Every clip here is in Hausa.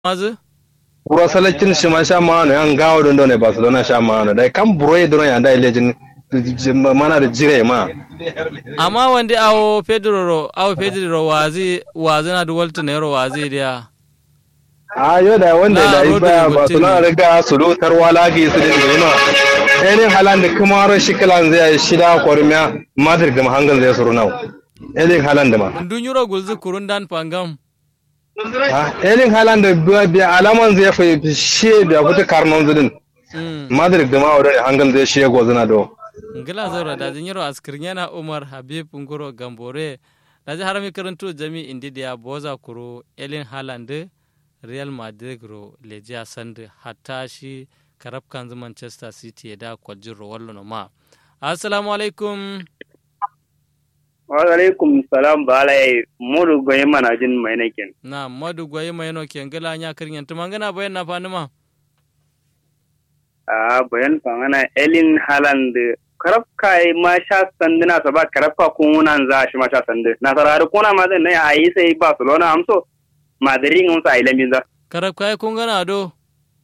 mazu buro salacin shi ma sha ma no yan gawo don ne barcelona sha ma no dai kan buro e don ya dai lejin mana da jire ma amma wanda awo pedro ro awo pedro wazi wazi na da walta ne ro wazi dia a yo da wanda Na, da yi Rodri baya Coutinho. barcelona riga su lutar walagi su da jima irin halan da kuma ro shi kalan zai shida kormiya madrid da mahangan zai suru nau irin halan da ma ndun yuro gulzu kurun dan pangam Ah, irin halan da biya- biya alaman zai fi shi da fita karnon zudin mm madrid da ma wadda hangan zai shi gozuna do ngila zoro da jin yuro askirnyana umar habib ngoro gambore da ji harami karanto jami indi dia boza kuro elin haaland real madrid ro leja sand hatta shi karab kanzu manchester city da kwaljin ro wallo no ma assalamu alaikum alaikum salam bala ya mudu goyi mana jin mai nakin na madu gwaye mai no ke ngila nya kirnyan tumangana bayan na fanima a bayan fangana elin haland karaf kai ma sha sanduna sa ba karaf ka kunan za shi ma sha sandu na sarari kuna ma zan a yi sai barcelona amso madrid mun sa ilamin za karab kai kun gana do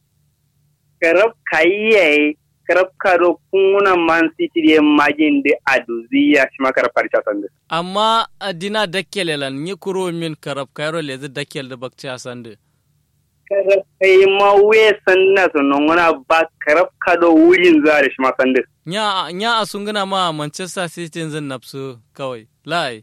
karaf kai yayi karaf ka do kunan man city de majin de aduziya shi ma karaf sha sandu amma adina dakkelelan ni kuro min karab kairo lezi dakkel da bakci asande karaf kai ma we sanna su nunguna ba karaf ka do wurin za da shi ma sandu nya nya asungana ma manchester city zan nafsu kawai lai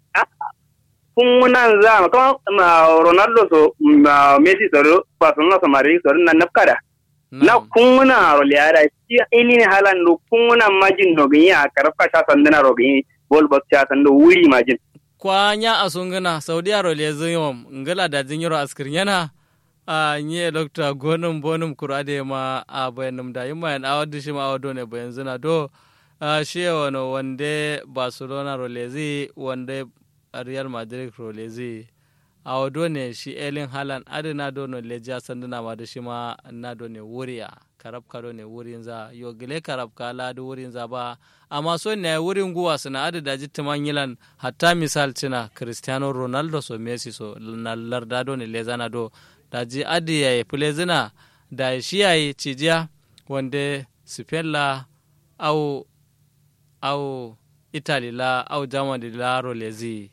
kungunan za ma kama ma Ronaldo so ma Messi so Barcelona so Madrid so na nafkada na kunguna ro liara shi ilin halan do kunguna majin no gani a karfa sha sandana ro gani bol box sha sando wuri majin kwa nya asungana saudi aro lezi yom ngala da jinyoro askirnyana a nye dokta gonum bonum kurade ma a bayanum da yima yan awadu shi ma awado ne bayan zina do a shi wano wande barcelona ro lezi wande real madrid ro lezi awado ne shi elin halan adina do no leja sanduna ma da shi ma na do ne wuriya karab kado ne wurin za yo gile karab ka ladu wurin za ba amma so ne wurin guwa suna adu da jitti yilan hatta misal cina cristiano ronaldo so messi so na larda do ne leza na do da ji adi ya yi fule zina da shi ya yi cijiya wanda spain la au au italy la au germany la ro lezi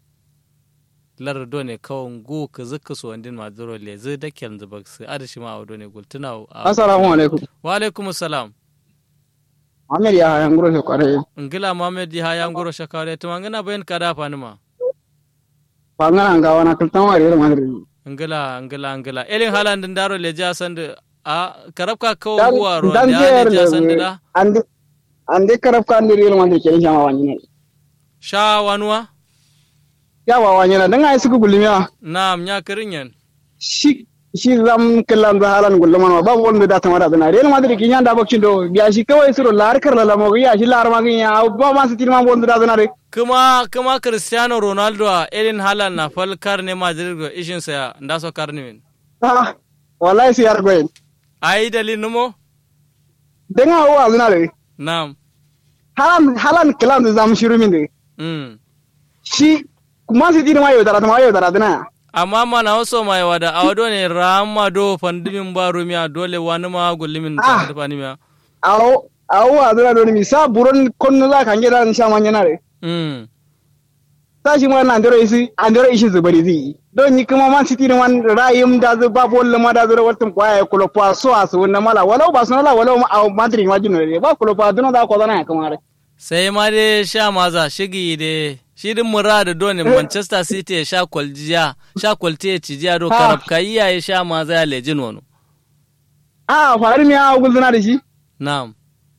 lar do ne kawon gu ka zuka so wandin ma zuro lezi da kyan zuba su adi shi ma au do ne gultuna au assalamu alaikum wa alaikum salam Ahmed ya hayan guro shi kwarai ngila mohammed ya ya ngoro shakare to ngana bayan kada fanima bangana ga wana kultan wa real madrid ngila ngila ngila elin halan din daro le ja sande a karabka ko dan guwa ro dan ya le ja der sande da ande ande karaf kan real madrid ke jama wani ne sha wanwa ya wa wani na dan ai suku gulmiya nam nya kirinyen shi shi zam kallan da halan gulman ba wanda da tamara da real madrid kin yanda bakin do biya shi kawai suro lar kar la mo ya shi lar ma kin ya ba ma sitin ma wanda da na re kuma kuma cristiano ronaldo a elin halan na fal karne madrid go ishin sa nda so karne min ah wallahi si yar goyen ai dalil numo dan ha wa zuna re nam halan halan kallan da zam shiru min de mm shi kuma sitin ma yau da ma yau da na amma mana waso mai wada awado ne rama do fandimin baro miya dole wani ma gullimin Ah. ta fani miya awo awo a zuna doni mi sa buron konno za kan gida sha man yana re mm sa shi ma na ndoro isi andoro ishi zubari zi don ni kuma man city man rayim da zu ba bol ma da zura wartum kwa ya kulo pa so asu wannan mala walau ba sunala walau ma a madrid ma jino re ba kulo pa duna da ko zana ya kamar sai ma dai sha maza shigi dai shi din murada dole manchester city ya sha kwaljiya sha kwalti ya cijiya do Ha. karab kai ya sha maza ya lejin wani a faru mi a gulzuna da shi na'am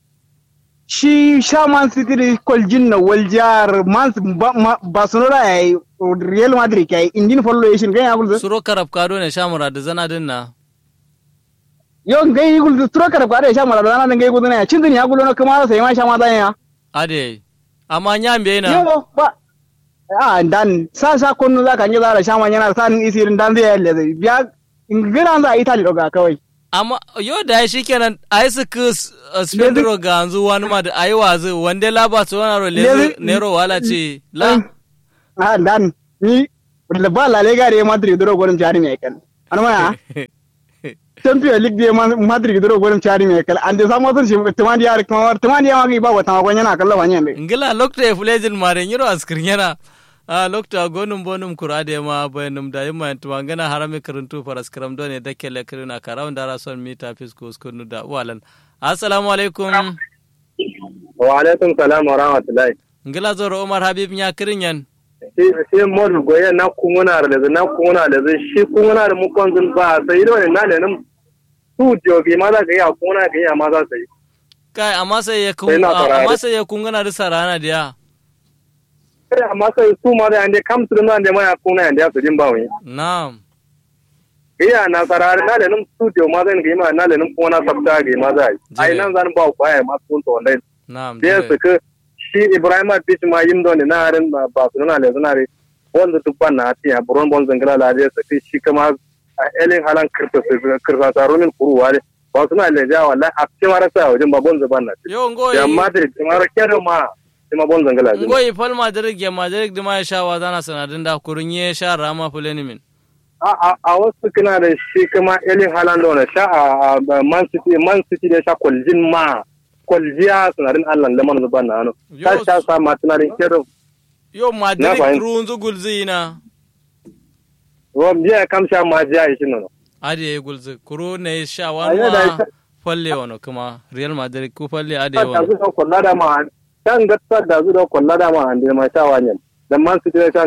shi sha man city da koljin na waljar man ba- ma- barcelona ya yi real madrid ya yi indin follow ya shi ga ya gulzu suro karab ka do ne sha murada zana din na yo ga yi gulzu turo kar kwa da sha mala da nan ga yi gulzuna ya cin ya gulzuna kuma sai ma sha ma da ya ade amma nya mbe na Yo ba a dan sa sa kunu za ka yi zara shaman yana sa nin isirin dan zai yalle zai biya ingina za a italy doga kawai amma yo da shi kenan ai su ku spendro ga anzu wani ma da ayi wazi wande laba su wani ro lezi Lezi- nero wala ce la a dan ni da ba la lega re madrid duro gurin jari mai kan an maya champion league de madrid duro gorum chari me kala ande samo sun shi tumandi yar kuma tumandi yawa gi ba wata ma gonya na kalla wanya ne ngila lokta e fulejin mare nyiro askir yana a lokta gonum bonum kurade ma bayanum da yimma tuma ngana harami karuntu paraskram do ne dake le kirina karaw ndara son mita fisko skunu da walan assalamu alaikum wa alaikum salam wa rahmatullahi ngila zoro umar habib nya kirinyan shi modu goye na kunguna da na kunguna da shi kunguna da mukon zun ba sai da wani na ne nan su jogi ma za ka yi a kunguna ka yi a ma za su yi kai amma sai ya kun Sai na farare. amma sai ya kungana da sarana da ya sai amma sai su ma da ande kam su da nan da ma ya kunguna yanda ya su jin ba wani na'am iya na sarari na da nan su jo ma zan ga yi ma na da nan kunguna sabta ga yi ma za yi ai nan zan ba ku aya ma sun to wallahi na'am sai su ka shi ibrahim pitch ma yim don na harin ba su na le zunare wanda duk ban na ti a buron bon zangala la de su shi kama a elin halan kirta su kirta tarumin kuruwa ne ba su na le ja wallahi a cikin marasa wajen ba bon zuban na yo ngoyi ya madrid mara kero ma ma bon zangala zin ngoyi fal madrid ge madrid di ma ya sha wa zana sanadin da kurun ye sha rama fulani min a a a wasu kana da shi kama elin halan da sha a a man city man city da sha kwaljin ma kwaljiya sunarin allah lamar zuban na hannu ta Yo, sha sa ma tunarin kero yo madrid fahimta. runzu gulzina Rom jiya kam sha ma jiya shi nono. adi ya yi gulzi kuro ne sha A yau da wani ita- falle wani kuma real madrid ku falle adi da wani zu da kwalla da ma kan gatsar da zu da kwalla da ma ande ma sha wanyan dan man su da sha